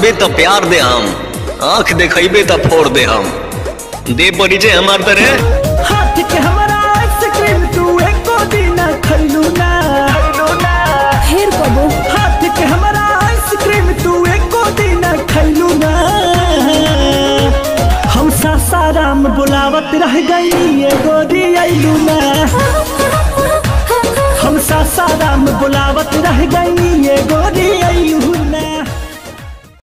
देबे तो प्यार दे हम आंख देखेबे तो फोड़ दे हम दे परिचय हमार तरे हाथ के हमारा आइसक्रीम तू एको दिन खैलू ना खैलू ना फेर कबो हाथ के हमारा आइसक्रीम तू एको दिन खैलू ना हम सासाराम बुलावत रह गई ये गोरी अइलू ना हम सासाराम बुलावत रह गई ये गोरी